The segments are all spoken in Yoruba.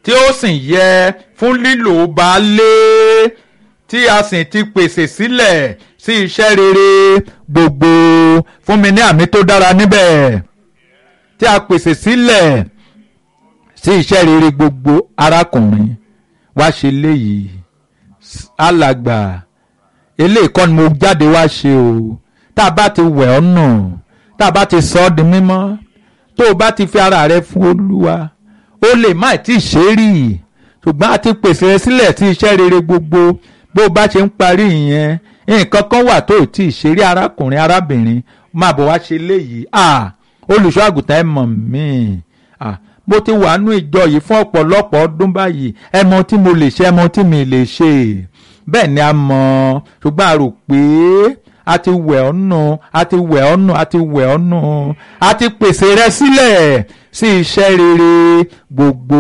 tí ó sì yẹ fún lílò baálé tí a sì ti pèsè sílẹ̀ sí iṣẹ́ rere gbogbo fún mi ní àmì tó dára níbẹ̀ tí a pèsè sílẹ̀ sí iṣẹ́ rere gbogbo arákùnrin wá ṣe léyìí alàgbà eléyìí kọ́ ni mo jáde wá ṣe o tá a bá ti wẹ̀ ọ́ nù tá a bá ti sọ ọ́ di mímọ́ tó o bá ti fi ara rẹ fún olúwa ó lè má tí ì ṣe é rí ṣùgbọ́n a ti pèsè rẹ sílẹ̀ sí iṣẹ́ rere gbogbo bó o bá ṣe ń parí ìyẹn nǹkan kan wà tó o tí ì ṣe rí arákùnrin arábìnrin máa bọ̀ wá ṣe léyìí ah olùṣọ́ àgùntàn ẹ̀ mọ̀ mí ah mo ti wà nú ìjọ yìí fún ọ̀pọ̀lọpọ̀ ọdún báyìí ẹ mọ tí mo lè ṣe ẹ mọ tí mi lè ṣe bẹ́ẹ̀ ni a mọ̀ ṣùgbọ́n a rò pé a ti wẹ̀ ọ́ nù a ti wẹ̀ ọ́ nù a ti wẹ̀ ọ́ nù a ti pèsè rẹ sílẹ̀ sí iṣẹ́ rere gbogbo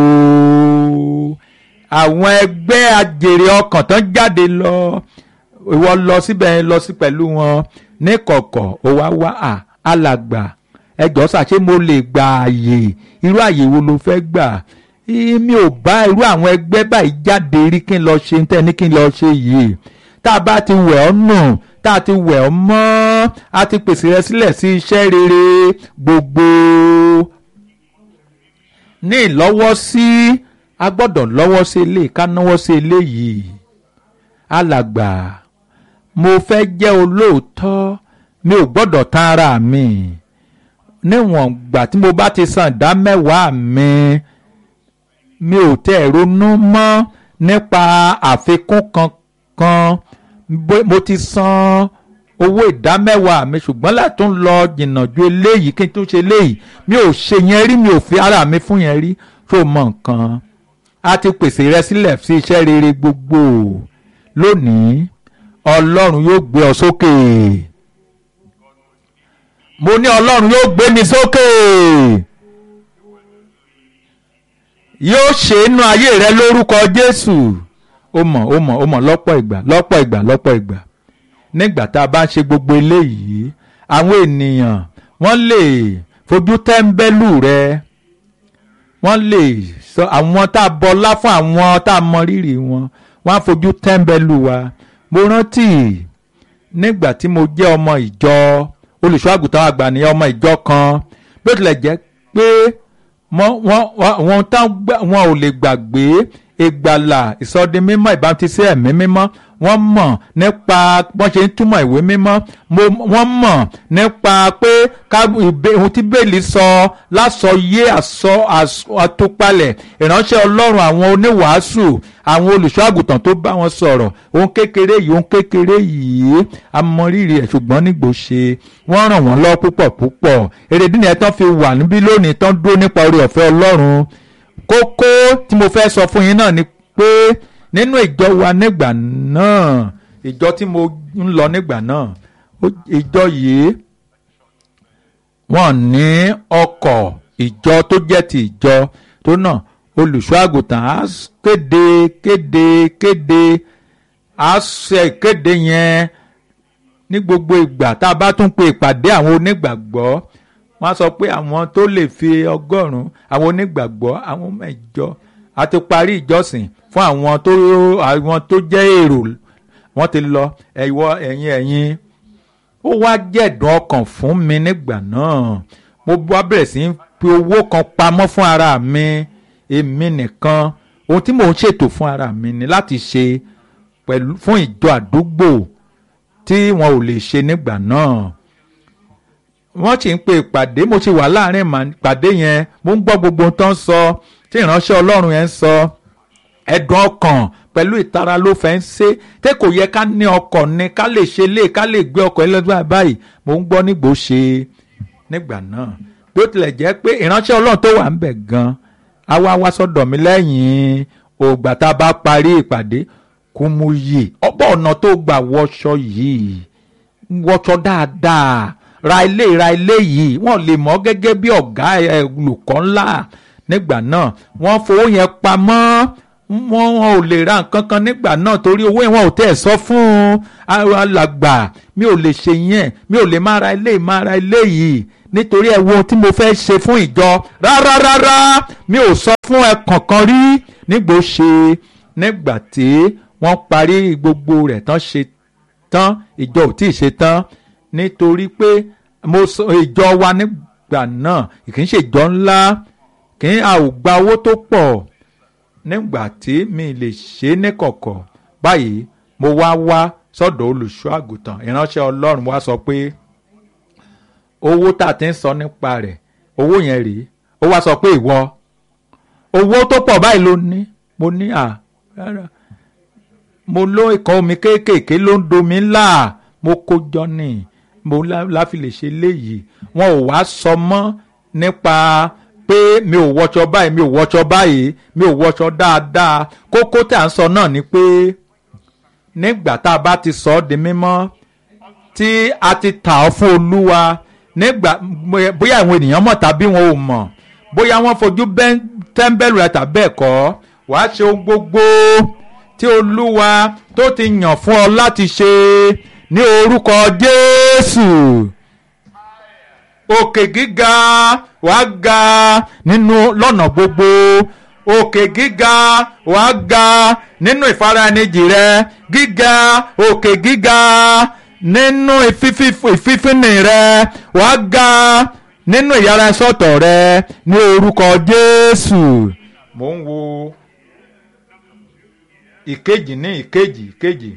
àwọn ẹgbẹ́ ajèrè ọkàn tán jáde lọ ìwọ lọ síbẹ̀ lọ sí pẹ̀lú wọn ní kọ̀kọ̀ ó wá wá à alàgbà ẹjọ́ ṣàṣé mo lè gba àyè irú àyè wo ló fẹ́ gbà mi ò bá irú àwọn ẹgbẹ́ báyìí jáde rí kí n lọ ṣe tẹ́ ní kí n lọ ṣe yìí tá a bá ti wẹ̀ ọ́ nù tá a ti wẹ̀ ọ́ mọ́ a ti pèsè rẹ sílẹ̀ sí iṣẹ́ rere gbogbo ní ìlọ́wọ́sí a gbọ́dọ̀ lọ́wọ́ sí ilé ká náwó sí eléyìí alàgbà mo fẹ́ jẹ́ olóòótọ́ mi ò gbọ́dọ̀ tán ara mi níwọ̀n gbà tí mo bá ti san ìdá mẹ́wàá mi mi ò tẹ̀ ronú mọ́ nípa àfikún kankan mo ti san owó ìdá mẹ́wàá mi ṣùgbọ́n láti tún lọ jìnnà ju eléyìí kí n tún ṣe eléyìí mi ò ṣe yẹn rí mi ò fi ara mi fún yẹn rí tó mọ nǹkan a ti pèsè rẹ sílẹ̀ sí iṣẹ́ rere gbogbo lónìí ọlọ́run yóò gbé ọ sókè mo ní ọlọ́run yóò gbé mi sókè yóò ṣe inú ayé rẹ lórúkọ jésù ó mọ̀ ó mọ̀ ó mọ̀ lọ́pọ̀ ìgbà lọ́pọ̀ ìgbà lọ́pọ̀ ìgbà nígbà tá a bá ń ṣe gbogbo eléyìí àwọn ènìyàn wọ́n lè fojú tẹ́ńbẹ́lú rẹ wọ́n lè sọ àwọn tá a bọlá fún àwọn tá a mọ rírì wọn wọ́n á fojú tẹ́ńbẹ́lú wa mo rántí nígbà tí mo jẹ́ ọmọ ìjọ olùṣọ́ àgùntàn àgbà ní ọmọ ìjọ kan bí ó tilẹ̀ jẹ́ pé wọn ò lè gbàgbé ìgbàlà ìsọdimímọ́ ìbámutísí ẹ̀mí mímọ́ wọ́n mọ̀ nípa wọ́n ṣe ń túmọ̀ ìwé mímọ́ wọ́n mọ̀ nípa pé ohun tí bẹ́ẹ̀lì sọ lásọyé àtúpalẹ̀ ìránṣẹ́ ọlọ́run àwọn oníwàásù àwọn olùṣọ́ àgùntàn tó bá wọn sọ̀rọ̀ ohun kékeré yìí ohun kékeré yìí amọ̀rírì ẹ̀ ṣùgbọ́n nígbò ṣe wọ́n ràn wọ́n lọ́wọ́ púpọ̀ púpọ̀ èrèdí ni ẹ̀ tán fi wà níbí lónìí tán dúró nípa orí ọ̀fẹ́ ọlọ́run kókó tí mo fẹ́ sọ fún yín náà ni pé nínú ìjọ wa nígbà náà ìjọ tí mo ń lọ nígbà náà ìjọ yìí wọ́n ní ọkọ̀ ìjọ tó jẹ́ ti ìjọ tó náà olùṣọ́ àgùntàn á kéde kéde kéde á ṣe ìkéde yẹn ní gbogbo ìgbà tá a bá tún pe ìpàdé àwọn onígbàgbọ́ wọ́n á sọ pé àwọn tó lè fi ọgọ́rùn-ún àwọn onígbàgbọ́ àwọn mẹ́jọ a ti parí ìjọsìn fún àwọn tó àwọn tó jẹ́ èrò wọ́n ti lọ ẹ̀wọ́ ẹ̀yìn ẹ̀yìn ó wá jẹ̀dùn ọkàn fún mi nígbà náà mo wá bẹ̀rẹ̀ sí í fi owó kan pamọ́ fún ara mi èmi nìkan ohun tí mò ń ṣètò fún ara mi ni láti ṣe pẹ̀lú fún ìjọ àdúgbò tí wọn ò lè ṣe nígbà náà wọ́n sì ń pe ìpàdé mo ti wà láàrin ìpàdé yẹn mo ń gbọ́ gbogbo ohun tó ń sọ tí ìránṣẹ́ ọlọ́run yẹn ń sọ ẹ̀dùn ọkàn pẹ̀lú ìtara ló fẹ́ ń ṣe tí kò yẹ ká ní ọkọ̀ ni ká lè ṣe lé ká lè gbé ọkọ̀ ẹlẹ́gbẹ́ báyìí mo ń gbọ́ nígbò ṣe nígbà náà bí ó tilẹ̀ jẹ́ pé ìránṣẹ́ ọlọ́run tó wà ń bẹ̀ gan á wá wá sọ́dọ̀ mi lẹ́yìn ògbà tá a bá parí ìpàdé kó mú yè ọ̀pọ̀ ọ̀nà tó gbà wọṣọ yìí wọṣọ dáadáa ra ilé ra ilé yìí wọ́n lè mọ̀ gẹ́gẹ́ bí ọ̀gá olùkọ́ ńlá nígbà náà wọ́n fowó yẹn pamọ́ wọ́n ò lè ra nǹkan kan nígbà náà torí owó yẹn wọn ò tẹ̀ sọ fún alàgbà mi ò lè ṣe yẹn mi ò lè má ra ilé má ra ilé yìí nítorí ẹ wo tí mo fẹ́ ṣe fún ìjọ rárá rárá mi ò sọ fún ẹ kankan rí nígbò ṣe nígbà tí wọ́n parí gbogbo rẹ̀ tán ṣe tán ìjọ ò tí ì ṣe tán nítorí pé mo sọ ìjọ wa nígbà náà kì í ṣe ìjọ ńlá kì í a ò gba owó tó pọ̀ nígbà tí mi lè ṣe é níkọ̀kọ̀ báyìí mo wá wá sọ́dọ̀ olùṣọ́ àgùntàn ìránṣẹ́ ọlọ́run wá sọ pé owó tá a ti ń sọ nípa rẹ̀ owó yẹn rèé ó wá sọ pé ìwọ owó tó pọ̀ báyìí ló ní mo ní à rárá mo ló ikọ̀ omi kéékèèké ló ń domi ńlá mo kó jọ ní mo láfi lè ṣe léyìí wọn ò wá sọ mọ́ nípa pé mi ò wọṣọ báyìí mi ò wọṣọ báyìí mi ò wọṣọ dáadáa kókó tí à ń sọ náà ni pé nígbà tá a bá ti sọ ọ́ di mímọ́ tí a ti tà ọ́ fún olúwa nígbà bóyá àwọn ènìyàn mọ̀ tàbí wọn ò mọ̀ bóyá wọ́n fojú tẹ́ḿbẹ́lú rẹ̀ tàbí ẹ̀kọ́ wàá ṣe ohun gbogbo tí olúwa tó ti yàn fún ọ láti ṣe ní orúkọ jésù òkè gíga wàá ga nínú lọ́nà gbogbo òkè gíga wàá ga nínú ìfaraẹnijì rẹ gíga òkè gíga nínú ìfífínì rẹ wàá ga nínú ìyára sọ́tọ̀ rẹ ní orúkọ jésù. mo ń wo ìkejì ní ìkejì ìkejì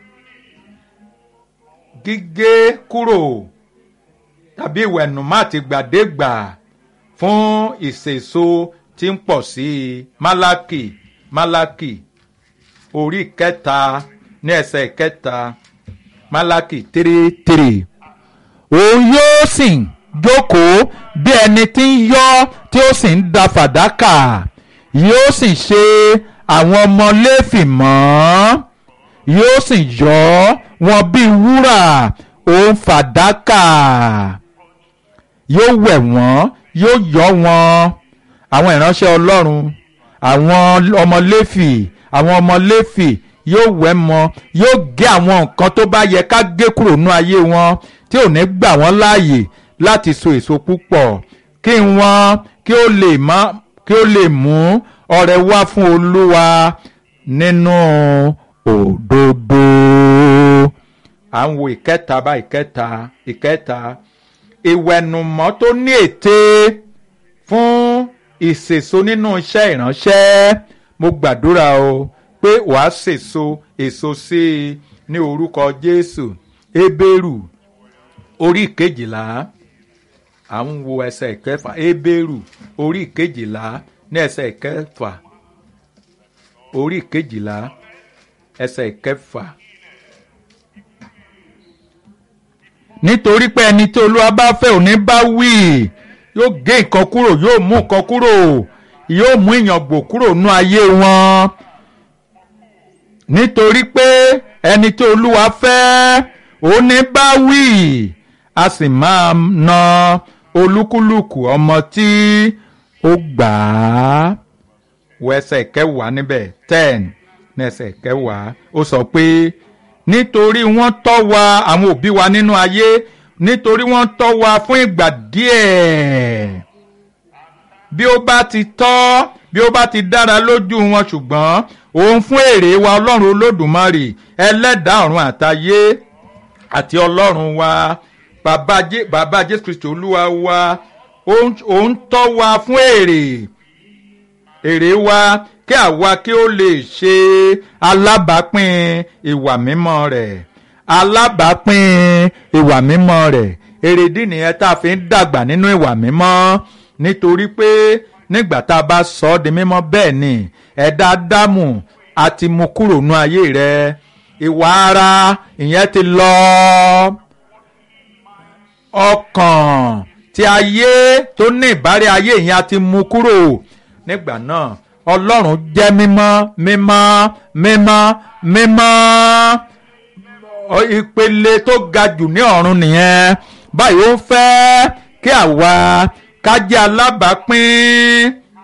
gígé kúrò tàbí ìwẹ̀nùmọ́ àti gbàdégbà fún ìsèso tí ń pọ̀ sí i málákì málákì orí kẹta ní ẹsẹ̀ kẹta málákì tírí tírí òun yóò sì jókòó bí ẹni tí ń yọ́ tí ó sì ń da fàdákà yóò sì ṣe àwọn ọmọ léfì mọ́ yóò sì yọ wọn bí wúrà òun fàdákà yóò wẹ̀ wọ́n yóò yọ wọn àwọn ìránṣẹ́ ọlọ́run àwọn ọmọ léfì àwọn ọmọ léfì yóò wẹ̀ mọ́ yóò gé àwọn nǹkan tó bá yẹ ká gé kúrò nú ayé wọn tí ò ní gbà wọ́n láàyè láti so èso púpọ̀ kí wọ́n kí ó lè má kí ó lè mú ọrẹ wá fún olúwa nínú òdodo. à ń wo ìkẹta bá ìkẹta ìkẹta ìwẹ̀nùmọ́ tó ní ète fún ìsèso nínú iṣẹ́ ìránṣẹ́ mo gbàdúrà o pé wàá sèso èso sí i ní orúkọ jésù ebéèrù orí ìkejìlá à ń wo ẹsẹ̀ ìkẹfà ebéèrù orí ìkejìlá ní ẹsẹ̀ ìkẹfà orí ìkejìlá ẹsẹ̀ ìkẹfà. nítorí pé ẹni tí olúwa bá fẹ́ òní bá wí yóò gé nǹkan kúrò yóò mú nǹkan kúrò yóò mú ìyàngbò kúrò nú ayé wọn nítorí pé ẹni tí olúwa fẹ́ òní bá wí a sì máa na olúkúlùkù ọmọ tí ó gbà á wọ ẹsẹ̀ kẹwàá níbẹ̀ ten ní ẹsẹ̀ kẹwàá ó sọ pé nítorí wọ́n tọ́ wa àwọn òbí wa nínú ayé nítorí wọ́n tọ́ wa fún ìgbà díẹ̀ bí ó bá ti tọ́ bí ó bá ti dára lójú wọn ṣùgbọ́n òun fún èrè wa ọlọ́run olódùmarè ẹlẹ́dàá ọ̀run àtayé àti ọlọ́run wa bàbá jé bàbá jésù kristu olúwa wa òun tọ́ wa fún èrè èrè wa kí àwa kí ó lè ṣe alábàápín ìwà mímọ́ rẹ̀ alábàápín ìwà mímọ́ rẹ̀ èrèdí nìyẹn tá a fi ń dàgbà nínú ìwà mímọ́ nítorí pé nígbà tá a bá sọ ọ́ di mímọ́ bẹ́ẹ̀ ni ẹ̀dá dámù àti mú kúrò nú ayé rẹ̀ ìwà ara ìyẹn ti lọ ọkàn tí ayé tó ní ìbárẹ́ ayé ìyẹn àti mú kúrò nígbà náà ọlọ́run jẹ́ mímọ́ mímọ́ mímọ́ mímọ́ ìpele tó ga jù ní ọ̀run nìyẹn báyìí ó fẹ́ kí àwa ká jẹ́ alábàápín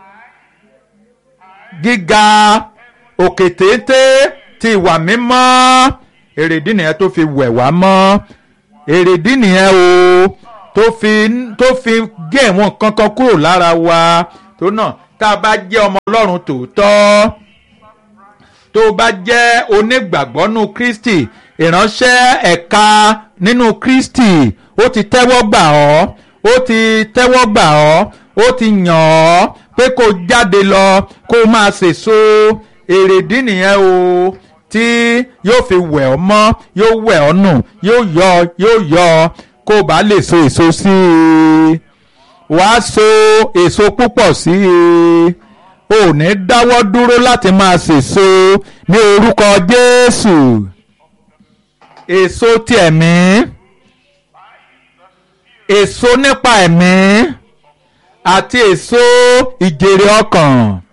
gíga òkè téńté ti ìwà mímọ́ èrèdí nìyẹn tó fi wẹ̀ wá mọ́ èrèdí nìyẹn o tó fi tó fi gé ìwọ̀n kankan kúrò lára wa tó náà tá a bá jẹ́ ọmọ ọlọ́run tòótọ́ tó bá jẹ́ onígbàgbọ́ nínú kristi ìránṣẹ́ ẹ̀ka nínú kristi ó ti tẹ́wọ́ gbà ọ́ ó ti tẹ́wọ́ gbà ọ́ ó ti yàn ọ́ pé kó jáde lọ kó máa sèso èrèdí nìyẹn o tí yóò fi wẹ̀ ọ́ mọ́ yóò wẹ̀ ọ́ nù yóò yọ yóò yọ kó o bá lè so èso sí i wàá so èso púpọ̀ sí i ò ní dáwọ́ dúró láti máa sèso ní orúkọ Jésù èso ti ẹ̀mí èso nípa ẹ̀mí àti èso ìjèrè ọkàn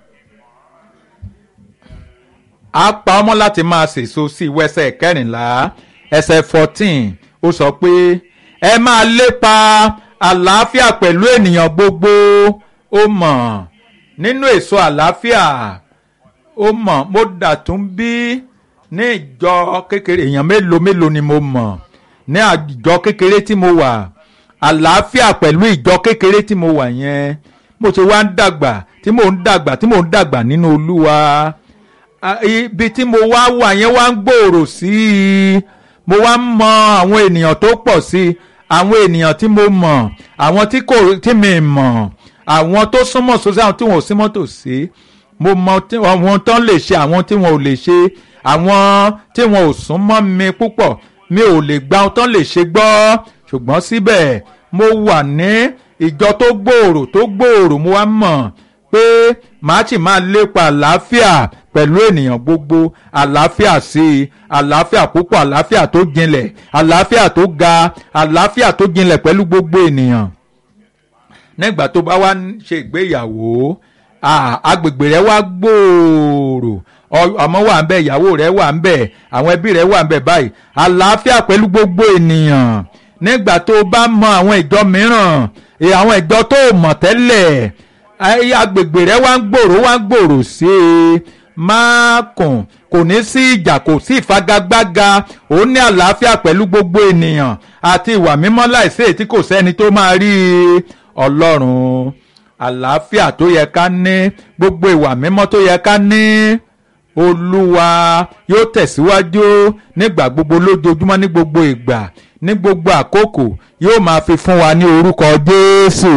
a pa ọmọ láti máa sèso sí ìwẹsẹ̀ kẹrìnlá ẹsẹ̀ fourteen ó sọ pé ẹ máa lépa àlàáfíà pẹ̀lú ènìyàn gbogbo ó mọ̀ nínú èso àlàáfíà ó mọ̀ mo dà tún bí ní ìjọ kékeré èèyàn mélòó mélòó ni mo mọ̀ ní àjọ kékeré tí mo wà àlàáfíà pẹ̀lú ìjọ kékeré tí mo wà yẹn mo ṣe wá ń dàgbà tí mò ń dàgbà tí mò ń dàgbà nínú olúwa ibi tí mo wá wà yẹn wá ń gbòòrò sí i mo wá ń mọ àwọn ènìyàn tó pọ̀ sí i àwọn ènìyàn tí mo mọ̀ àwọn tí kò tí mi mọ̀ àwọn tó súnmọ́ sósì àwọn tí wọn ò súnmọ́ tòsí mo mọ àwọn tó ń lè ṣe àwọn tí wọn ò lè ṣe àwọn tí wọn ò súnmọ́ mi púpọ̀ mi ò lè gba ohun tó ń lè ṣe gbọ́ ṣùgbọ́n síbẹ̀ mo wà ní ìjọ tó gbòòrò tó gbòòrò mo wá mọ̀ pé màá sì máa lépa àlàáfíà pẹ̀lú ènìyàn gbogbo àlàáfíà sí i àlàáfíà púpọ̀ àlàáfíà tó jinlẹ̀ àlàáfíà tó ga àlàáfíà tó jinlẹ̀ pẹ̀lú gbogbo ènìyàn nígbà tó bá wá ṣe ìgbéyàwó agbègbè rẹ wá gbòòrò ọmọ wà ń bẹ ìyàwó rẹ wà ń bẹ àwọn ẹbí rẹ wà ń bẹ báyìí àlàáfíà pẹ̀lú gbogbo ènìyàn nígbà tó bá mọ àwọn ìjọ mìíràn àwọn ìjọ tó mọ̀ tẹ́lẹ̀ agbègbè rẹ wá ń gbòòrò wá ń gbòòrò sí i máa kùn kò ní sí ìjà kò sí ìfagagbága ó ní àlàáfíà pẹ̀lú gbogbo ènìyàn àti ìwà mímọ́ láìsí èyí tí kò sẹ́ni tó máa rí ọlọ́run àlàáfíà tó yẹ ká ní gbogbo ìwà mímọ́ tó yẹ ká ní olúwa yóò tẹ̀síwájú nígbà gbogbo lójoojúmọ́ ní gbogbo ìgbà ní gbogbo àkókò yóò máa fi fún wa ní orúkọ jésù.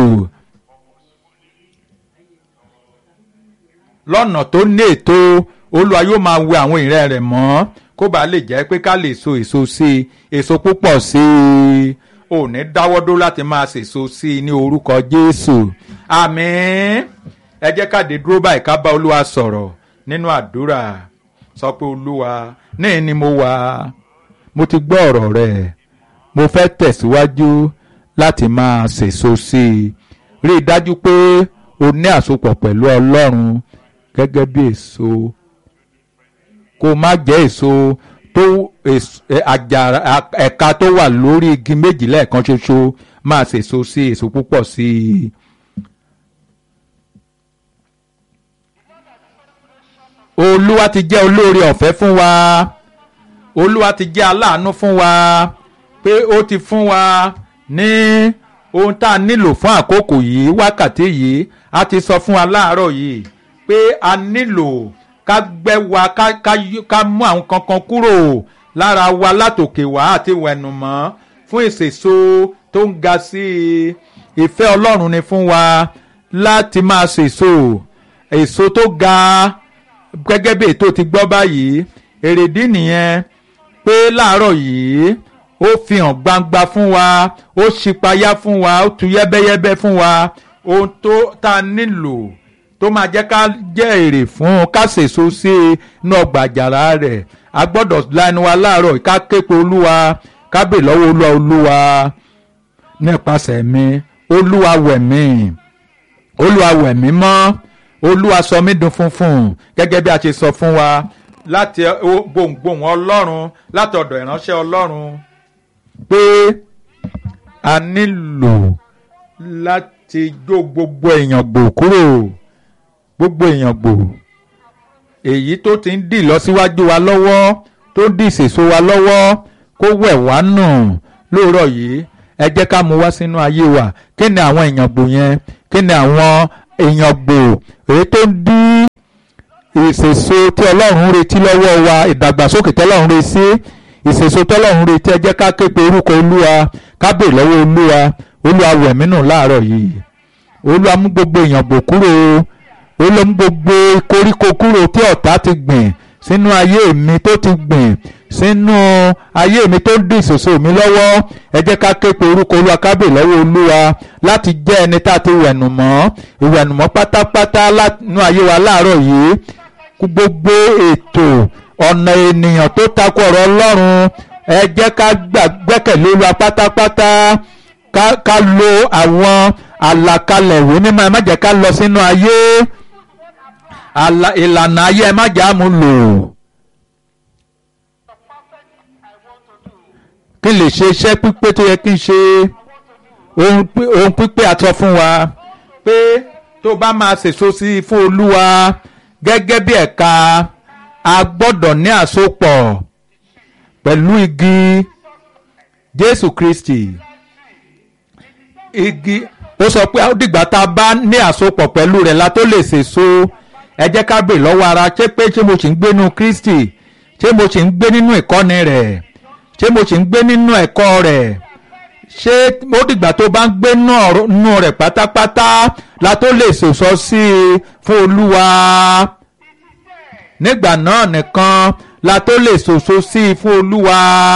lọ́nà tó ní ètò olúwa yóò máa wẹ àwọn ìrẹ́ rẹ̀ mọ́ kó bàa lè jẹ́ pé ká lè so èso sí i èso púpọ̀ sí i ò ní dáwọ́ dó láti máa sèso sí i ní orúkọ jésù àmín ẹ jẹ́ ká dé dúró báyìí ká bá olúwa sọ̀rọ̀ nínú àdúrà sọ pé olúwa níyìn ni mo wà mo ti gbọ́ ọ̀rọ̀ rẹ̀ mo fẹ́ tẹ̀síwájú láti máa sèso sí i rí i dájú pé o ní àsopọ̀ pẹ̀lú ọlọ́run gẹ́gẹ́ bí èso kó má jẹ́ èso tó àjàrà ẹ̀ka tó wà lórí igi méjì lẹ́ẹ̀kan ṣoṣo máa ṣèso sí èso púpọ̀ sí i. olúwa ti jẹ́ olóore ọ̀fẹ́ fún wa olúwa ti jẹ́ aláàánú fún wa pé ó ti fún wa ní ohun tá a nílò fún àkókò yìí wákàtí yìí a ti sọ fún wa láàárọ̀ yìí pé a nílò ká gbẹ́ wa ká ká ká mú àwọn kankan kúrò lára wa látòkè wá àti wẹ̀nùmọ́ fún ìsèso tó ń ga sí i ìfẹ́ ọlọ́run ni fún wa láti máa sèso èso tó ga gẹ́gẹ́ bí ètò ti gbọ́ báyìí èrèdí nìyẹn pé láàárọ̀ yìí ó fi hàn gbangba fún wa ó ṣípayá fún wa ó tu yẹ́bẹ́yẹ́bẹ́ fún wa ohun tó tá a nílò tó máa jẹ́ ká jẹ́ èrè fún ká sèso sí inú ọgbà àjàrà rẹ̀ a gbọ́dọ̀ lanu wa láàárọ̀ ká képe olúwa ká bè lọ́wọ́ olúwa olúwa nípasẹ̀ mi olúwa wẹ̀ mí olúwa wẹ̀ mí mọ́ olúwa sọ mí dùn funfun gẹ́gẹ́ bí a ṣe sọ fún wa láti gbohùngbohùn ọlọ́run láti ọ̀dọ̀ ìránṣẹ́ ọlọ́run pé a nílò láti jó gbogbo èèyàn gbò kúrò gbogbo èèyàn gbò èyí tó ti ń dì lọ́síwájú wa lọ́wọ́ tó ń dì ìsèso wa lọ́wọ́ kó wẹ̀ wá nù lóòrọ̀ yìí ẹ jẹ́ ká mú wá sínú ayé wa kí ni àwọn èèyàn gbò yẹn kí ni àwọn èèyàn gbò èyí tó ń dí ìṣèso tí ọlọ́run ń retí lọ́wọ́ wa ìdàgbàsókè tí ọlọ́run ń retí ìṣèso tí ọlọ́run ń retí ẹ jẹ́ ká ké pe orúkọ olúwa ká bèè lọ́wọ́ olúwa olúwa wẹ̀mí nù láàárọ̀ yìí olúwa mú gbogbo èèyàn bò kúrò olúwa mú gbogbo koríko kúrò tí ọ̀tá ti gbìn sínú ayé mi tó ti gbìn sínú ayé mi tó ń dín ìṣòṣò mi lọ́wọ́ ẹ jẹ́ ká ké pe orúkọ olúwa ká bèè lọ́wọ́ olúwa láti jẹ́ ẹni tá a ti wẹ̀nùmọ́ ìwẹ̀nùmọ́ pátápátá nínú ayé wa láàárọ̀ yìí gbogbo ètò ọ̀nà ènìyàn tó takò ọ̀rọ̀ ọlọ́run ẹ jẹ́ ká gbẹ́kẹ̀lé olúwa pátápátá ká lo àwọn àlàkalẹ̀ ìwé mímọ́ ẹ má jẹ́ ká lọ sínú ayé ìlànà ayé ẹ má jẹ́ àmú lò. kí n lè ṣe iṣẹ́ pípé tó yẹ kí n ṣe ohun pípé àtọ fún wa pé tó bá máa ṣèso sí i fún olúwa gẹ́gẹ́ bí ẹ̀ka a gbọ́dọ̀ ní àsopọ̀ pẹ̀lú igi Jésù Kristi igi ó sọ pé ó dìgbà tá a bá ní àsopọ̀ pẹ̀lú rẹ̀ la tó lè ṣèso ẹ jẹ́ ká bè lọ́wọ́ ara ṣé pé ṣé mo sì ń gbé nínú Kristi ṣé mo sì ń gbé nínú ìkọ́ni rẹ̀ ṣé mo sì ń gbé nínú ẹ̀kọ́ rẹ̀ ṣé ó dìgbà tó bá ń gbé nínú rẹ̀ pátápátá la tó lè ṣèso sí i fún Olúwa nígbà náà nìkan la tó lè ṣòṣo sí i fún Olúwa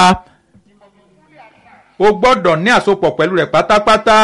o gbọ́dọ̀ ní àsopọ̀ pẹ̀lú rẹ̀ pátápátá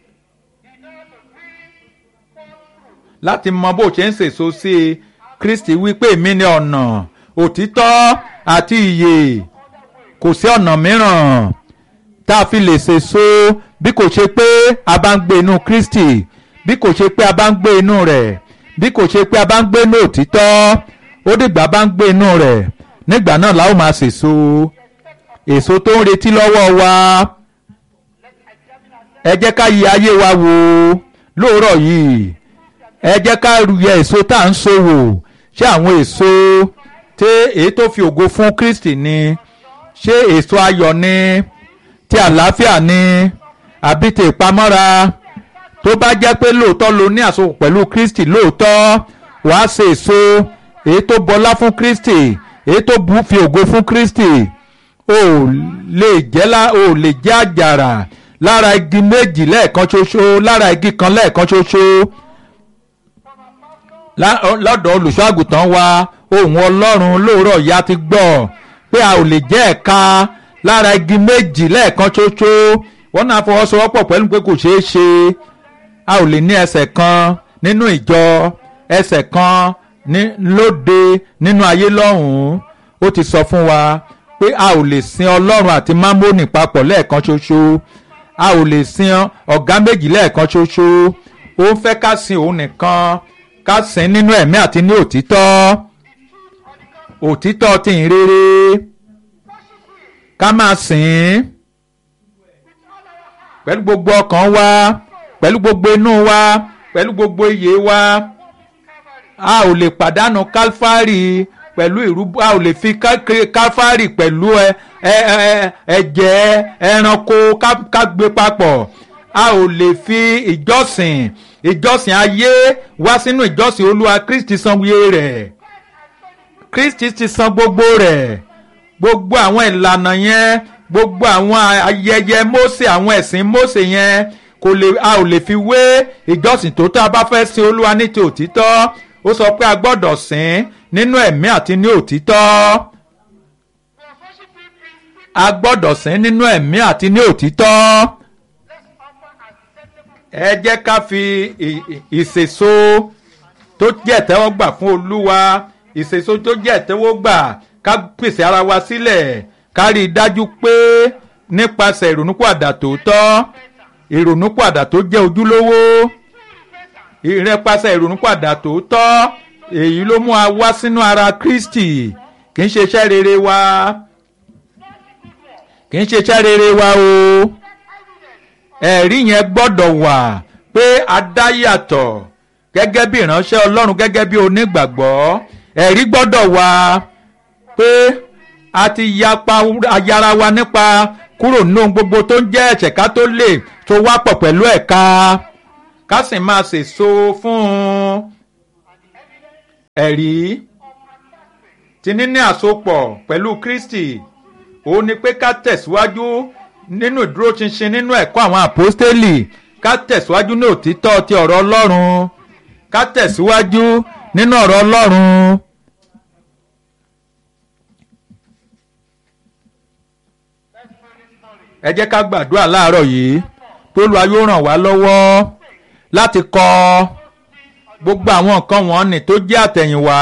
láti mọ bó ṣe ń ṣèso sí i Kristi wípé èmi ni ọ̀nà òtítọ́ àti ìyè kò sí ọ̀nà mìíràn tá a fi lè ṣèso bí kò ṣe pé a bá ń gbé inú Kristi bí kò ṣe pé a bá ń gbé inú rẹ̀ bí kò ṣe pé a bá ń gbé inú òtítọ́ ó dìgbà bá ń gbé inú rẹ̀ nígbà náà la ó máa ṣèso èso tó ń retí lọ́wọ́ wa ẹ jẹ́ ká yí ayé wa wò lóòrọ̀ yìí ẹ jẹ́ ká yẹ èso tá à ń so wò ṣé àwọn èso tí èyí tó fi ògo fún Kristi ni ṣé èso ayọ̀ ni ti àlàáfíà ni àbí ti ìpamọ́ra tó bá jẹ́ pé lóòótọ́ lo ní àsopọ̀ pẹ̀lú Kristi lóòótọ́ wàá ṣe èso èyí tó bọlá fún Kristi èyí tó bu fi ògo fún Kristi o lè jẹ́ la o lè jẹ́ àjàrà lára igi méjì lẹ́ẹ̀kan ṣoṣo lára igi kan lẹ́ẹ̀kan ṣoṣo lọ́dọ̀ olùṣọ́ àgùntàn wa ohùn Ọlọ́run lóòrọ̀ ya ti gbọ́ pé a ò lè jẹ́ ẹ̀ka lára igi méjì lẹ́ẹ̀kan ṣoṣo wọ́n náà fọwọ́sowọ́pọ̀ pẹ̀lú pé kò ṣeé ṣe a ò lè ní ẹsẹ̀ kan nínú ìjọ ẹsẹ̀ kan ní lóde nínú ayé lọ́hùn-ún ó ti sọ fún wa pé a ò lè sin ọlọ́run àti mámónì papọ̀ lẹ́ẹ̀kan ṣoṣo a ò lè sin ọ̀gá méjì lẹ́ẹ̀kan ṣoṣo ó ń fẹ́ ká sin òun nìkan ká sin nínú ẹ̀mí àti ní òtítọ́ òtítọ́ ti ń rere ká máa sìn pẹ̀lú gbogbo ọkàn wa pẹ̀lú gbogbo inú wa pẹ̀lú gbogbo iyè wa a ò lè pàdánù kálfárì pẹ̀lú ìrúbọ a ò lè fi kálfárì pẹ̀lú ẹ̀jẹ̀ ẹranko ká gbé papọ̀ a ò lè fi ìjọsìn ìjọsìn ayé wá sínú ìjọsìn olúwa kristi san wíyé rẹ̀ kristi ti san gbogbo rẹ̀ gbogbo àwọn ìlànà yẹn gbogbo àwọn ayẹyẹ mósè àwọn ẹ̀sìn mósè yẹn kò lè a ò lè fi wé ìjọsìn tó tá a bá fẹ́ sin olúwa ní ti òtítọ́ ó sọ pé a gbọ́dọ̀ sìn nínú ẹ̀mí àti ní òtítọ́ a gbọ́dọ̀ sìn nínú ẹ̀mí àti ní òtítọ́ ẹ jẹ́ ká fi ìṣèso tó jẹ́ ìtẹ́wọ́gbà fún olúwa ìṣèso tó jẹ́ ìtẹ́wọ́gbà ká pèsè ara wa sílẹ̀ ká rí i dájú pé nípasẹ̀ ìrònúpìwàdà tòótọ́ ìrònúpìwàdà tó jẹ́ ojúlówó ìrẹ́pasẹ̀ ìrònúpìwàdà tòótọ́ èyí ló mú wa wá sínú ara Kristi kì í ṣe iṣẹ́ rere wa kì í ṣe iṣẹ́ rere wa o ẹ̀rí yẹn gbọ́dọ̀ wà pé a dá yàtọ̀ gẹ́gẹ́ bí ìránṣẹ́ Ọlọ́run gẹ́gẹ́ bí onígbàgbọ́ ẹ̀rí gbọ́dọ̀ wà pé a ti yapa ayára wa nípa kúrò nínú gbogbo tó ń jẹ́ ẹ̀ṣẹ̀ ká tó lè tó wá pọ̀ pẹ̀lú ẹ̀ka ká sì máa sèso fún un ẹ̀rí ti níní àsopọ̀ pẹ̀lú Kristi òun ni pé ká tẹ̀síwájú nínú ìdúróṣinṣin nínú ẹ̀kọ́ àwọn àpọ́stélì ká tẹ̀síwájú ní òtítọ́ ti ọ̀rọ̀ Ọlọ́run ká tẹ̀síwájú nínú ọ̀rọ̀ Ọlọ́run. ẹ jẹ́ ká gbàdúrà láàárọ̀ yìí tó lu ayé ràn wá lọ́wọ́ láti kọ gbogbo àwọn nǹkan wọ̀nnì tó jẹ́ àtẹ̀yìnwá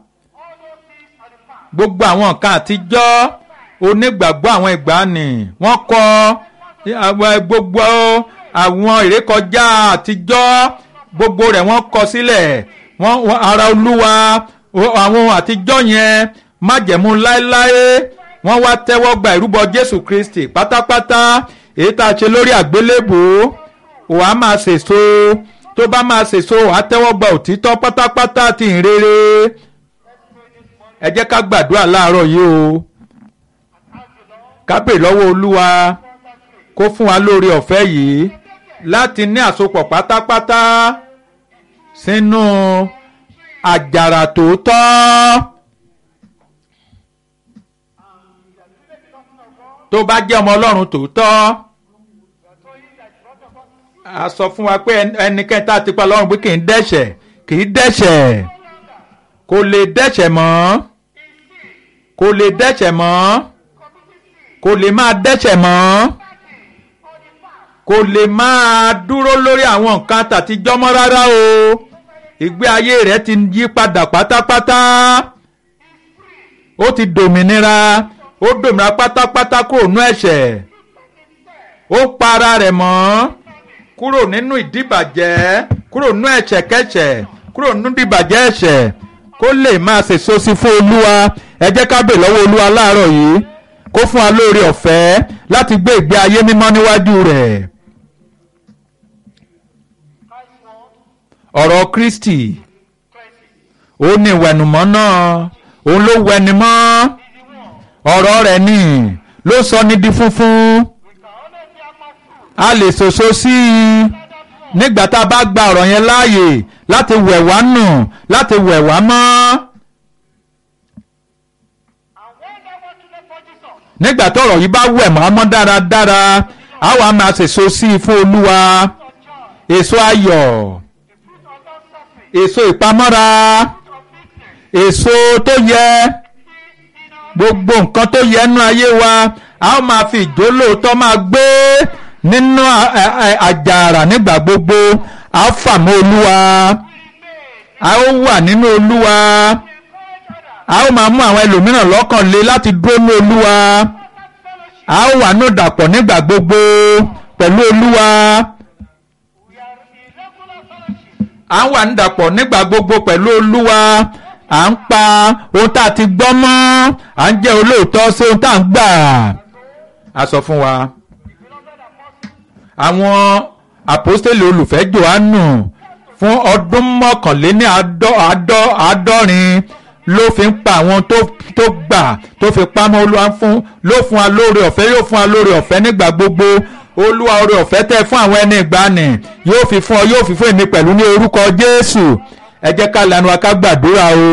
gbogbo àwọn nǹkan àtijọ́ onígbàgbọ́ àwọn ìgbàanì wọ́n kọ gbogbo àwọn ìrékọjá àtijọ́ gbogbo rẹ̀ wọ́n kọ sílẹ̀ wọ́n ara olúwa àwọn àtijọ́ yẹn májẹ̀mú láéláé wọ́n wá tẹ́wọ́ gba ìrúbọ jésù kristi pátápátá èyí tá a ṣe lórí àgbélébùú wàá máa ṣèso tó bá máa ṣèso wàá tẹ́wọ́ gba òtítọ́ pátápátá ti ìrere ẹ jẹ́ ká gbàdúrà láàárọ̀ yìí o ká pè lọ́wọ́ olúwa kó fún wa lórí ọ̀fẹ́ yìí láti ní àsopọ̀ pátápátá sínú àjàrà tòótọ́. tó bá jẹ́ ọmọ ọlọ́run tòótọ́ a sọ fún wa pé ẹnikẹ́ni tá a ti pa lọ́rùn pé kì í dẹ́ṣẹ̀ kì í dẹ́ṣẹ̀ kò lè dẹ́ṣẹ̀ mọ́ kò lè dẹ́ṣẹ̀ mọ́ kò lè máa dẹ́ṣẹ̀ mọ́ kò lè máa dúró lórí àwọn nǹkan tàtijọ́ mọ́ rárá o ìgbé ayé rẹ̀ ti yí padà pátápátá ó ti dòmìnira ó dòmìnira pátápátá kúrò nú ẹ̀ṣẹ̀ ó pa ara rẹ̀ mọ́ kúrò nínú ìdíbàjẹ́ kúrò nínú ẹ̀ṣẹ̀ kẹ́ṣẹ̀ kúrò nínú ìdíbàjẹ́ ẹ̀ṣẹ̀ kó lè máa ṣèso sí fún olúwa ẹ jẹ́ ká bè lọ́wọ́ olúwa láàárọ̀ yìí kó fún wa lóore ọ̀fẹ́ láti gbé ìgbé ayé mímọ́ níwájú rẹ̀. ọ̀rọ̀ Kristi ó ní ìwẹ̀nùmọ́ náà òun ló wẹni mọ́ ọ̀rọ̀ rẹ̀ ni ló sọ ní di funfun a lè ṣoṣo sí i nígbà tá a bá gba ọ̀rọ̀ yẹn láàyè láti wẹ̀ wá nù láti wẹ̀ wá mọ́. nígbà tọ́rọ̀ yìí bá wẹ̀ mọ́ mọ́ dáradára a wà máa ṣèso sí i fún Olúwa èso ayọ̀ èso ìpamọ́ra èso tó yẹ gbogbo nǹkan tó yẹ nínú ayé wa a ó máa fi ìjólóòtọ́ máa gbé nínú àjàrà nígbà gbogbo a ó fà mọ́ olúwa a ó wà nínú olúwa a ó máa mú àwọn ẹlòmíràn lọ́kàn le láti dúró ní olúwa a ó wà ní ìdàpọ̀ nígbà gbogbo pẹ̀lú olúwa a ń wà ní ìdàpọ̀ nígbà gbogbo pẹ̀lú olúwa à ń pa ohun tá a ti gbọ́ mọ́ à ń jẹ́ olóòótọ́ sí ohun tá a ń gbà a sọ fún wa àwọn àpọ́stélì olùfẹ́ Jòhánù fún ọdún mọ́kànléní àádọ́rin ló fi ń pa àwọn tó gbà tó fi pamọ́ olúwa fún ló fún wa lóore ọ̀fẹ́ yóò fún wa lóore ọ̀fẹ́ nígbà gbogbo olúwa oore ọ̀fẹ́ tẹ́ fún àwọn ẹni ìgbàanì yóò fi fún ọ yóò fi fún èmi pẹ̀lú ní orúkọ Jésù ẹ jẹ́ ká lanu wa ká gbàdúrà o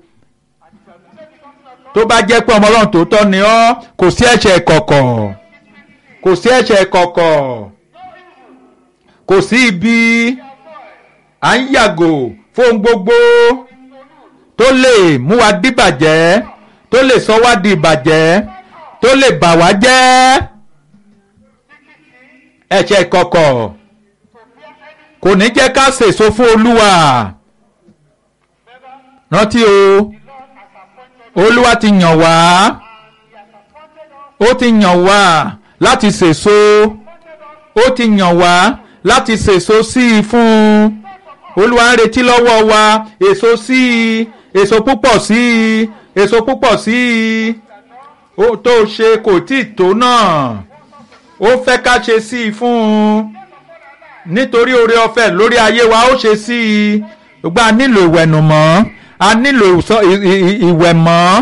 tó bá jẹ́ pé ọmọ ọlọ́run tòótọ́ ni ọ́ kò sí ẹ̀ṣẹ̀ kọ̀kọ̀ kò sí ẹ̀ṣẹ̀ kọ̀kọ̀ kò sí ibi à ń yàgò fún gbogbo tó lè mú wa díbàjẹ́ tó lè sọ wá di ìbàjẹ́ tó lè bà wá jẹ́ ẹ̀ṣẹ̀ kọ̀kọ̀ kò ní jẹ́ ká sèso fún olúwa rántí o olúwa ti yàn wá ó ti yàn wá láti sèso ó ti yàn wá láti sèso sí i fún un olúwa ń retí lọ́wọ́ wa èso sí i èso púpọ̀ sí i èso púpọ̀ sí i ó tó ṣe kò tí ì tó náà ó fẹ́ ká ṣe sí i fún un nítorí oore ọ̀fẹ́ lórí ayé wa ó ṣe sí i gbogbo a nílò ìwẹ̀nùmọ́ a nílò ìwẹ̀mọ́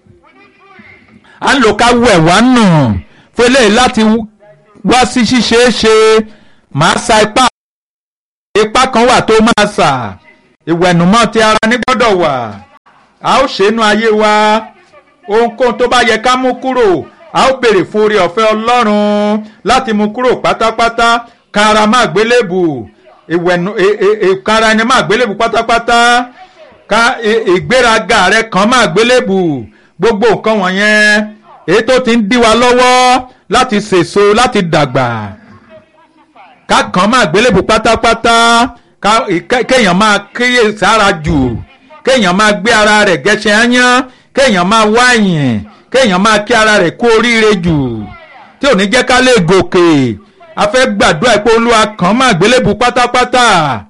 a ń lò ká wẹ̀ wá nù fún eléyìí láti wá sí ṣíṣe é ṣe màá sa ipá ipá kan wà tó máa sà ìwẹ̀nùmọ́ ti ara ní gbọ́dọ̀ wà. a ó ṣẹ́nu ayé wa ohunkóhun tó bá yẹ ká mú kúrò a ó béèrè fún oore ọ̀fẹ́ ọlọ́run láti mú kúrò pátápátá kára má gbélébù ìwẹ̀nu kára ẹni má gbélébù pátápátá ká ìgbéraga rẹ kàn má gbélébù gbogbo nǹkan wọ̀nyẹn èyí tó ti ń dí wa lọ́wọ́ láti sèso láti dàgbà ká kàn má gbélébù pátápátá kéèyàn máa kíyè sára jù kéèyàn máa gbé ara rẹ̀ gẹ̀ṣẹ̀ áyán kéèyàn máa wáyìn kéèyàn máa kí ara rẹ̀ kú oríire jù tí ò ní jẹ́ ká lè gòkè a fẹ́ gbàdúrà pé olúwa kàn má gbélébù pátápátá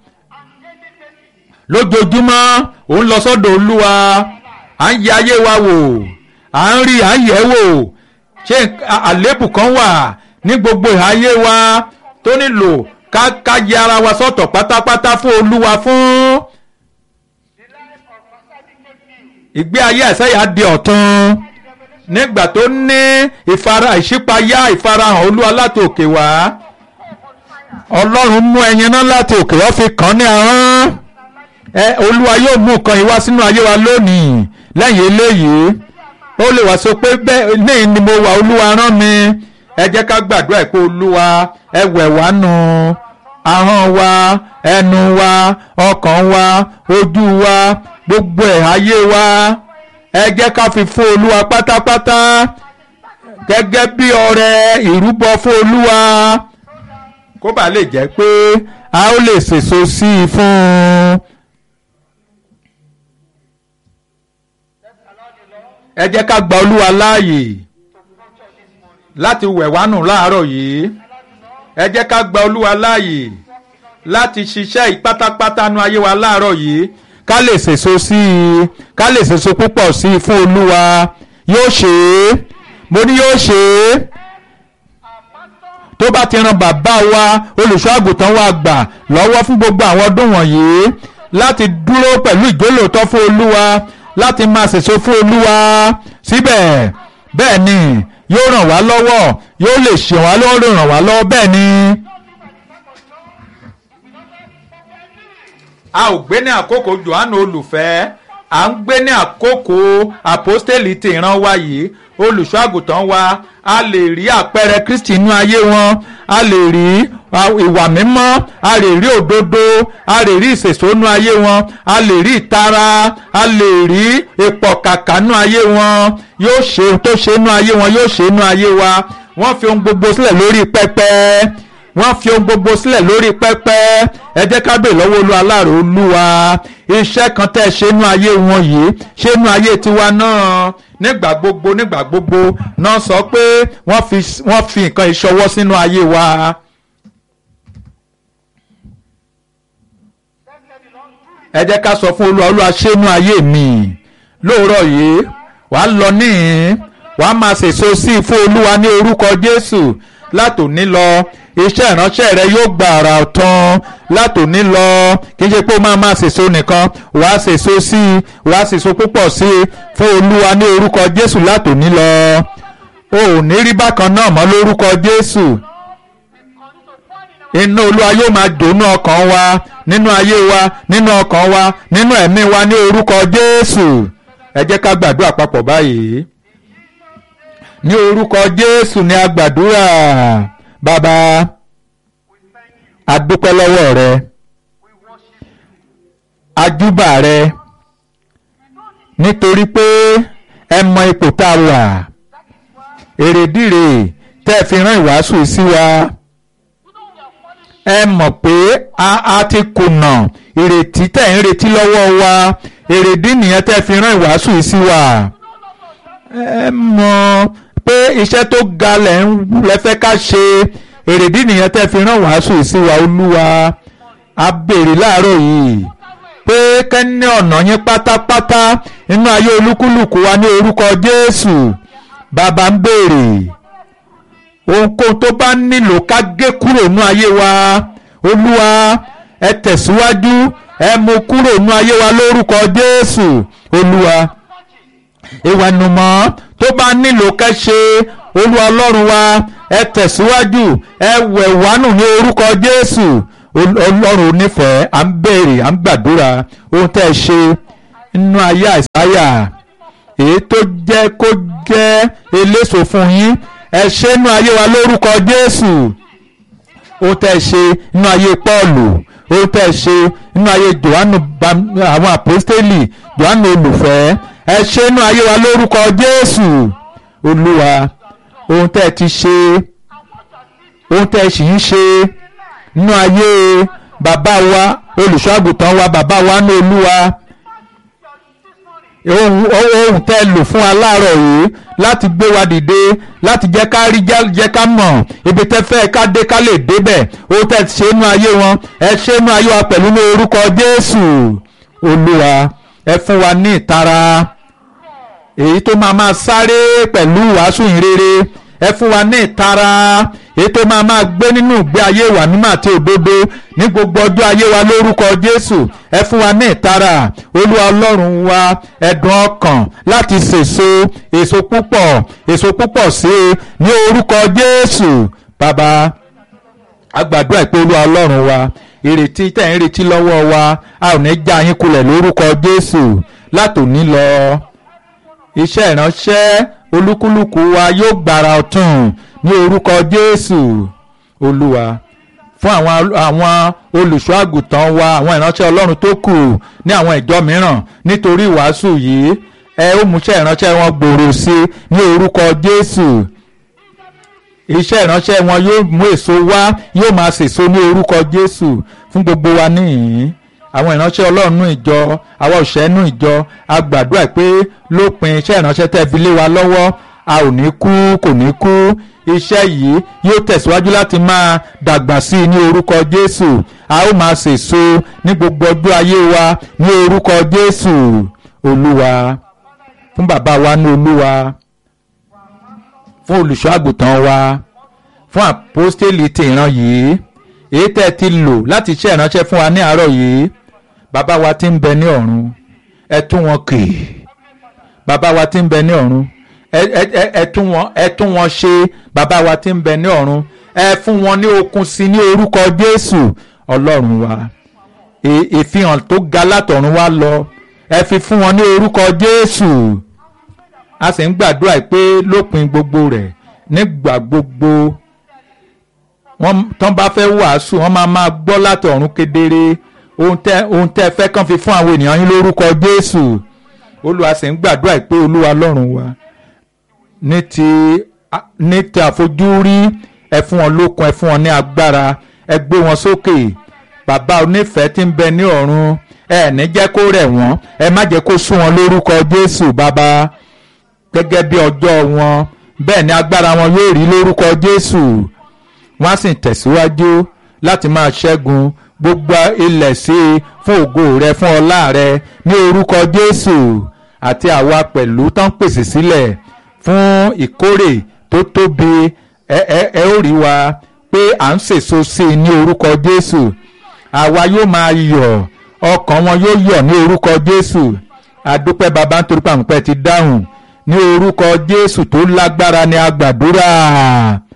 lójoojúmọ́ òun lọ sọ́dọ̀ olúwa à ń yẹ ayé wa wò à ń rí à ń yẹ̀ wò ṣé àlébù kan wà ní gbogbo ìhayé wa tó nílò ká ká yẹ ara wa sọ́tọ̀ pátápátá fún olúwa fún ìgbé ayé àṣẹyà di ọ̀tun nígbà tó ní ìfara ìṣípayá ìfarahàn olúwa láti òkè wá ọlọ́run mú ẹyin náà láti òkè wá fi kàn ní ahọ́n ẹ olúwa yóò mú nǹkan yìí wá sínú ayé wa lónìí lẹ́yìn eléyìí ó lè wá sọ pé bẹ́ẹ̀ ní ni mo wà olúwa rán mi ẹ jẹ́ ká gbàdúrà pé olúwa ẹ wẹ̀ wá nù ahọ́n wa ẹnu wa ọkàn wa ojú wa gbogbo ẹ̀ ayé wa ẹ jẹ́ ká fi fún olúwa pátápátá gẹ́gẹ́ bí ọrẹ ìrúbọ fún olúwa kó bàa lè jẹ́ pé a ó lè sèso sí i fún un. ẹ jẹ́ ká gba olúwa láàyè láti wẹ̀ wá nù láàárọ̀ yìí ẹ jẹ́ ká gba olúwa láàyè láti ṣiṣẹ́ ìpátápátá nu ayé wa láàárọ̀ yìí ká lè sèso sí i ká lè sèso púpọ̀ sí i fún olúwa yóò ṣe é mo ní yóò ṣe é tó bá ti ran bàbá wa olùṣọ́ àgùntàn wa gbà lọ́wọ́ fún gbogbo àwọn ọdún wọ̀nyí láti dúró pẹ̀lú ìjólóòtọ́ fún olúwa láti máa sèso fún olúwa síbẹ̀ bẹ́ẹ̀ ni yóò ràn wá lọ́wọ́ yóò lè ṣe wá lọ́wọ́ ràn wá lọ́wọ́ bẹ́ẹ̀ ni. a ò gbé ní àkókò johannu olùfẹ́ à ń gbé ní àkókò àpọ́stélì tí ìran wa yìí olùṣọ́ àgùntàn wa a lè rí àpẹẹrẹ kristi inú ayé wọn a lè rí ìwà mímọ́ a lè rí òdodo a lè rí ìsèsónú ayé wọn a lè rí ìtara a lè rí ìpọ̀kàkà nú ayé wọn yóò ṣe tó ṣe nú ayé wọn yóò ṣe nú ayé wa wọ́n fi ohun gbogbo sílẹ̀ lórí pẹpẹ wọ́n fi ohun gbogbo sílẹ̀ lórí pẹ́pẹ́ ẹ jẹ́ ká bèè lọ́wọ́ olú aláàrò olúwa iṣẹ́ kan tẹ́ ṣe nú ayé wọn yìí ṣe nú ayé tiwa náà nígbà gbogbo nígbà gbogbo náà sọ pé wọ́n fi wọ́n fi nǹkan ìṣọwọ́ sínú ayé wa. ẹ jẹ́ ká sọ fún olúwa olúwa ṣe nú ayé mi lóòrọ̀ yìí wàá lọ níhìn wàá máa ṣèso sí i fún olúwa ní orúkọ jésù látòní lọ iṣẹ́ ìránṣẹ́ rẹ yóò gba àrà ọ̀tán látòní lọ kì í ṣe pé ó máa máa ṣèso nìkan wàá ṣèso sí i wàá ṣèso púpọ̀ sí i fún olúwa ní orúkọ jésù látòní lọ o ò ní rí bákan náà mọ́ lórúkọ jésù iná olúwa yóò máa dònú ọkàn wa nínú ayé wa nínú ọkàn wa nínú ẹ̀mí wa ní orúkọ jésù ẹ jẹ́ ká gbàdúrà papọ̀ báyìí ní orúkọ jésù ni a gbàdúrà bàbá adúpẹ́ lọ́wọ́ rẹ ajúbà rẹ nítorí pé ẹ mọ ipò tá a wà èrèdíre tẹ́ ẹ fi rán ìwàásù sí wa ẹ mọ̀ pé a a ti kùnà ìrètí tẹ̀ ń retí lọ́wọ́ wa èrèdí nìyẹn tẹ́ ẹ fi rán ìwàásù sí wa ẹ mọ̀ pé iṣẹ́ tó ga lẹ̀ ń lẹ́fẹ́ ká ṣe èrèdí nìyẹn tẹ́ fi rán wàásù sí wa olúwa a béèrè láàárọ̀ yìí pé kẹ́ni ọ̀nà yín pátápátá inú ayé olúkúlùkù wa ní orúkọ jésù bàbá ń béèrè ohunkóhun tó bá nílò ká gé kúrò nínú ayé wa olúwa ẹ tẹ̀síwájú ẹ mú kúrò nínú ayé wa lórúkọ jésù olúwa ìwẹ̀nùmọ́ tó bá nílò kẹ́ṣe olúwa ọlọ́run wa ẹ tẹ̀síwájú ẹ wẹ̀ wánù ní orúkọ jésù ọlọ́run onífẹ̀ẹ́ à ń béèrè à ń gbàdúrà ohun tẹ́ ẹ ṣe nínú ayé àìsáyà èyí tó jẹ́ kó jẹ́ eléso fún yín ẹ ṣe nínú ayé wa lórúkọ Jésù ó tẹ́ ṣe nínú ayé Pọ́ọ̀lù ó tẹ́ ṣe nínú ayé Jòhánù àwọn àpọ́stélì Jòhánù olùfẹ́ ẹ ṣe nínú ayé wa lórúkọ Jésù Olúwa ohun tẹ́ ti ṣe ohun tẹ́ sì ń ṣe nínú ayé bàbá wa olùṣọ́ àgùntàn wa bàbá wa ní Olúwa ohun tẹ́ lò fún wa láàárọ̀ yìí láti gbé wa dìde láti jẹ́ ká rí jẹ́ ká mọ̀ ibi tẹ́ fẹ́ ká dé ká lè débẹ̀ ohun tẹ́ ṣe nínú ayé wọn ẹ ṣe nínú ayé wa pẹ̀lú ní orúkọ Jésù Olúwa ẹ fún wa ní ìtara èyí tó máa máa sáré pẹ̀lú wàásù ìrere ẹ fún wa ní ìtara èyí tó máa máa gbé nínú ìgbé ayé wa mímọ́ àti òdodo ní gbogbo ọjọ́ ayé wa lórúkọ Jésù ẹ fún wa ní ìtara Olúwa Ọlọ́run wa ẹ̀dùn ọkàn láti sèso èso púpọ̀ èso púpọ̀ sí i ní orúkọ Jésù bàbá agbàdúrà pé Olúwa Ọlọ́run wa ìrètí tẹ̀ ń retí lọ́wọ́ wa a ò ní já yín kulẹ̀ lórúkọ Jésù látòní lọ iṣẹ́ ìránṣẹ́ olúkúlùkù wa yóò gbára ọ̀tún ní orúkọ Jésù Olúwa fún àwọn àwọn olùṣọ́ àgùntàn wa àwọn ìránṣẹ́ Ọlọ́run tó kù ní àwọn ìjọ mìíràn nítorí ìwàásù yìí ẹ ó múṣẹ́ ìránṣẹ́ wọn gbòòrò sí i ní orúkọ Jésù iṣẹ́ ìránṣẹ́ wọn yóò mú èso wá yóò máa sèso ní orúkọ Jésù fún gbogbo wa níhìn-ín àwọn ìránṣẹ́ ọlọ́run nú ìjọ àwa òṣìṣẹ́ nú ìjọ a gbàdúrà pé lópin iṣẹ́ ìránṣẹ́ tẹ́ fi lé wa lọ́wọ́ a ò ní kú kò ní kú iṣẹ́ yìí yóò tẹ̀síwájú láti máa dàgbà sí i ní orúkọ Jésù a ó máa sèso ní gbogbo ọjọ́ ayé wa ní orúkọ Jésù Olúwa fún bàbá wa ní Olúwa fún olùṣọ́ àgùntàn wa fún àpọ́stélì ti ìran yìí èyí tẹ́ ti lò láti ṣe ìránṣẹ́ fún wa ní àárọ̀ yìí bàbá wa tí ń bẹ ní ọ̀run ẹ tún wọn kì í bàbá wa tí ń bẹ ní ọ̀run ẹ tún wọn ẹ tún wọn ṣe bàbá wa tí ń bẹ ní ọ̀run ẹ fún wọn ní okun sí ní orúkọ Jésù Ọlọ́run wa ìfihàn tó ga látọ̀run wá lọ ẹ fi fún wọn ní orúkọ Jésù a sì ń gbàdúrà pé lópin gbogbo rẹ̀ nígbà gbogbo wọ́n tán bá fẹ́ wàásù wọ́n máa máa gbọ́ látọ̀run kedere ohun tẹ́ ohun tẹ́ fẹ́ kàn fi fún àwọn ènìyàn yín lórúkọ Jésù Olúwa sì ń gbàdúrà pé Olúwa lọ́run wa ní ti ní ti àfojúrí ẹ fún wọn lókun ẹ fún wọn ní agbára ẹ gbé wọn sókè bàbá onífẹ̀ẹ́ tí ń bẹ ní ọ̀run ẹ ní jẹ́ kó rẹ̀ wọ́n ẹ má jẹ́ kó sún wọn lórúkọ Jésù bàbá gẹ́gẹ́ bí ọjọ́ wọn bẹ́ẹ̀ ni agbára wọn yóò rí lórúkọ Jésù wọ́n á sì tẹ̀síwájú láti máa ṣẹ́gun gbogbo ilẹ̀ sí i fún ògo rẹ fún ọlá rẹ ní orúkọ Jésù àti àwa pẹ̀lú tán pèsè sílẹ̀ fún ìkórè tó tóbi ẹ ẹ ẹ ó rí wa pé à ń sèso sí i ní orúkọ Jésù àwa yóò máa yọ̀ ọkàn wọn yóò yọ̀ ní orúkọ Jésù àdúpẹ́ bàbá nítorí pàǹpẹ́ ti dáhùn ní orúkọ Jésù tó lágbára ni a gbàdúrà